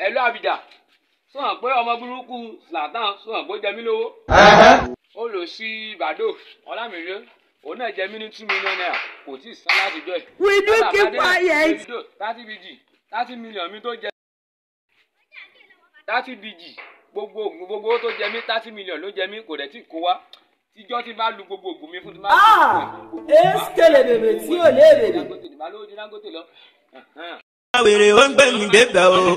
ẹ̀lú àbìjà sọ̀rọ̀ pé ọmọ burúkú Zlatan sọ̀rọ̀ pé ó jẹ mí lówó ó lọ sí ìbàdó ọlámìrè òun náà jẹ mí ní two million naira kò tí ì san láti jọ ẹ̀. Will you keep quiet? thirty bg thirty million mi tó jẹ thirty bg gbogbo ògùn gbogbo owó tó jẹ mí thirty million ló jẹ mí kò dẹ̀ tí kó wá tíjọ́ tí bá lu gbogbo ògùn mi fún ti máa Ah! Eskele bèbè tí ò lé bèbè. Dangote ní balóò di Dangote lọ. wèrè ó ń gbé mi débẹ̀ o.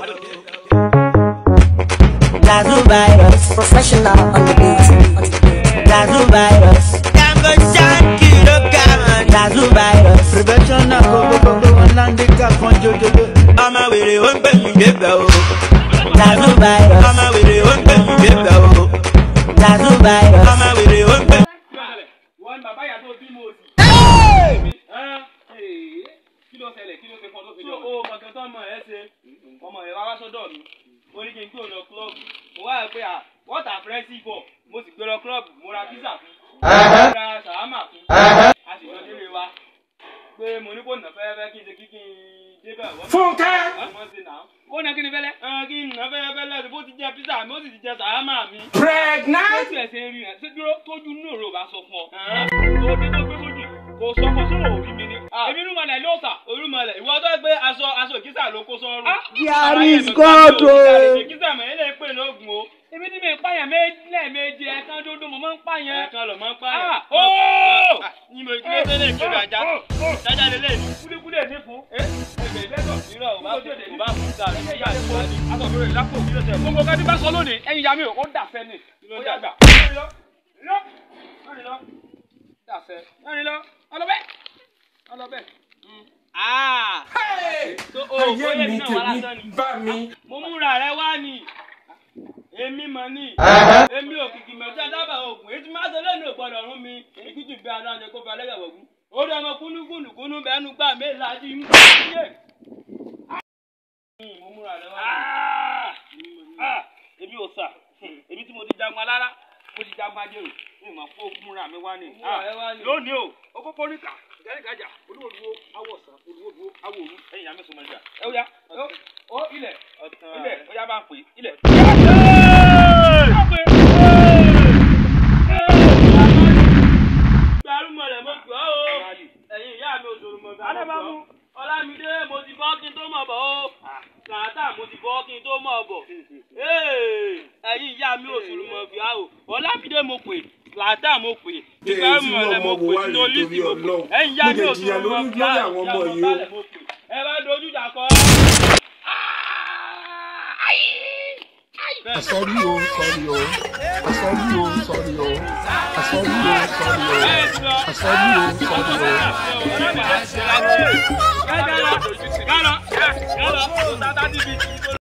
Gazoo virus, professional on the beat. Gazoo virus, Dango ṣáàkì ló ga wọn. Gazoo virus, Prevention náà gbogbogbò wọn láńdé ká kan jòjòjò. ọmọ wèrè ó ń gbé mi débẹ̀ o. Gazoo virus, ọmọ wèrè ó ń gbé mi débẹ̀ o. Gazoo virus, ọmọ wèrè ó ń gbé mi. wọ́n ní bàbá ìyá tó bí mo sì. kí ló ṣẹlẹ̀ kí ló ṣe fọ́n tó fi jọ. ó kankan tó ọmọ ẹ ṣe ọmọ ẹ wá wá sọ́dọ̀ mi ó ní kí n kúrò lọ club mo wá rò pé à what a friendship for mo sì gbé lọ club mo ra pizza fún mo ra sàlámà fún a sì lọ délé wa pé mo ní kó nà fẹ́rẹ́fẹ́ kí n ṣe kí kí n débẹ̀ wọ́n. Fúnkẹ́. wọ́n ṣe nà ó ní kí ni fẹ́lẹ́. án kí n nà fẹ́rẹ́fẹ́ lẹ́sìn bó ti jẹ pizza mi ó sì ti jẹ sàlámà mi. pregnant. ó tiẹ̀ ṣe ń rí rẹ̀ ṣé dúró tójú ní òrò bá sọ fún ọ. tó dé tó gbé sójú kò sọ fún sóò òbí mi ni. èmi ní mọ̀lẹ́ ló sà. olúmọlẹ̀ ìwọ tó gbé aṣọ aṣọ ìkísà ló kó sọ́rùn. There is God o. ìkísà mọ̀ ẹ́ lè pè lóògùn o. èmi ní mi pààyàn lẹ́ẹ̀mejì ẹ̀kan dúdú mo máa ń pààyàn. ẹ̀ẹ̀kan lọ máa ń Ah, pààyàn. ooo. ní mo kí ló dé lè kí ló ajá jájá lé lè ní. kúlíkúlí ní fún. ẹgbẹ́ ìbẹ́tọ̀ irọ́ ò bá fún ò bá fún sáà ní ìyá àti ìyá ní. akọ̀bẹ̀rẹ̀ ìlápò kí ló ṣe. gbogbo kan tí bá sọ lónìí ẹ̀yin ya mi ò ó dà fẹ́ ni. ló ó dà? yà gbà. lọ́rin lọ. dà fẹ́. lọ́rin lọ. ọlọ́bẹ̀. ọlọ́bẹ̀. tó o ò yé mi náà wá lásán ni. bá mi. mo múra rẹ wá ni. èmi mọ̀ ni. èmi ò kìkì mẹ́ta dábàá oògùn èyí tí máa ṣe lẹ́nu ògbọ́dọ̀ ọ̀run mi. ìkìtì bí aláǹdẹ kó fi alẹ́ wọ̀gùn. orí ọmọ kúnúkúnùkúnú bẹ́ẹ̀nu gbà mí láti mú. mo múra rẹ wá ni. èmi ò sà èmi tí mo ti jagun alára mo ti jagun ajé o mi ò mọ̀ fún múra mi wá ni. múra rẹ wá ni. lónìí o òpópó níkà gẹ́gẹ́gàjà olúwòdúwó awọ̀sán olúwòdúwó awòrú. ẹ̀yin àmì sọmọ ìjà. ẹ ó yá ó ilẹ̀ ilẹ̀ ó yá bá ń pè é ilẹ̀. gbárùmọ̀lẹ̀ mo gbọ́ o ẹ̀yin ìyá mi òṣòro mọ̀ gbà mo gbọ́. ọlámídé mo ti bọ́ kí n tó mọ̀ bọ̀ o sàátà mo ti bọ́ kí n tó mọ̀ bọ̀ ẹ̀yin ìyá mi òṣòro mọ̀ gbà o ọlámídé mo pè sàátà mo pè gbárùmọ̀lẹ̀ mo pè sínú olísì mo pè ẹ̀yin ìyá mi òṣòro mọ̀ gbà o ẹ bá dojú ìjà kọ. Àsọ̀rí o, sọ̀rí o. Àsọ̀rí o, sọ̀rí o. Àsọ̀rí o, sọ̀rí o. Àsọ̀rí o, sọ̀rí o. Gálọ̀, gálọ̀, gálọ̀, gálọ̀,